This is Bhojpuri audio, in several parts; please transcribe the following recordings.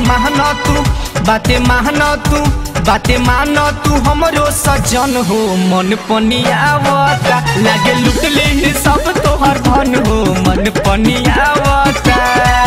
मानो तू बाते मानो तू बाते मानो तू हमरो सजन हो मन पनियावता लागे लुट ले ही सब तोहर धन हो मन पनियावता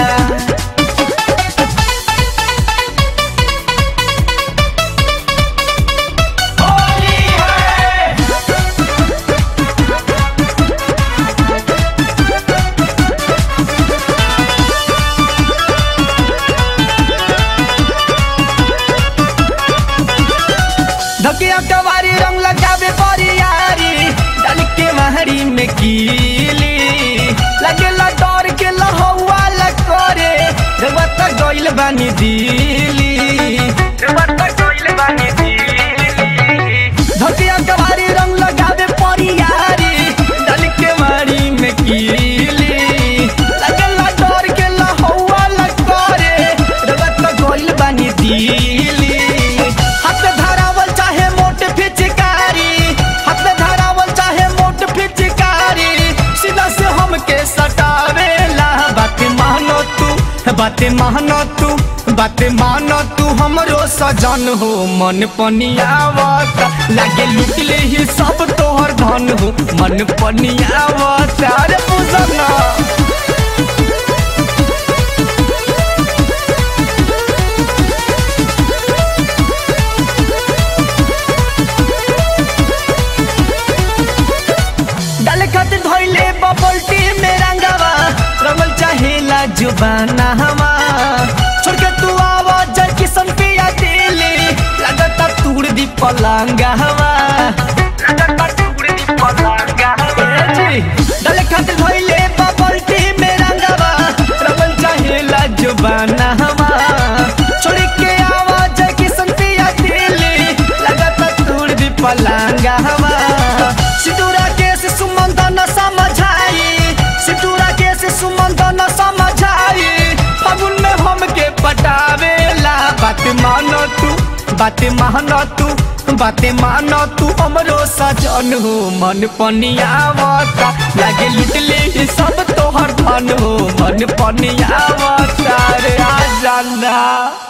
धकिया कवारी रंग लगावे परियारी डाल के महरी में कीली लगेला डर के लहौआ लकोरे रवा तक गइल बानी दिली रवा तक गइल बानी दिली धकिया कवारी रंग लगावे परियारी डाल के महरी में कीली लगेला डर के लहौआ लकोरे रवा तक गइल बानी दिली हाथ धरावल चाहे मोट फिचकारी हाथ धरावल चाहे मोट फिचकारी सीधा से हमके सटावेला बात मानो तू बात मानो तू बात मानो तू हमरो सजन हो मन पनियावता लागे लुट ले ही सब तोहर धन हो मन पनियावता रे पूजना डाले खातिर धोइले बबल टी में रंगावा रंगल चाहेला जुबाना हवा छोड़ के तू आवा जल किसन पिया दिली लगता तूड़ दी पलंगा हवा लगता तूड़ दी पलंगा डाले खातिर धोइले बबल टी में रंगावा रंगल चाहेला जुबाना हवा छोड़ के आवा जल किसन पिया दिली लगता तूड़ दी पलंगा हवा सिटूरा के से सुमंत न समझाई सिटूरा के से सुमंत न समझाई फागुन में हमके पटावेला बात मानो तू बात मानो तू बात मानो तू हमरो सजन हो मन पनियावता लागे लुट ले ही सब तोहर धन हो मन पनियावता रे आ जाना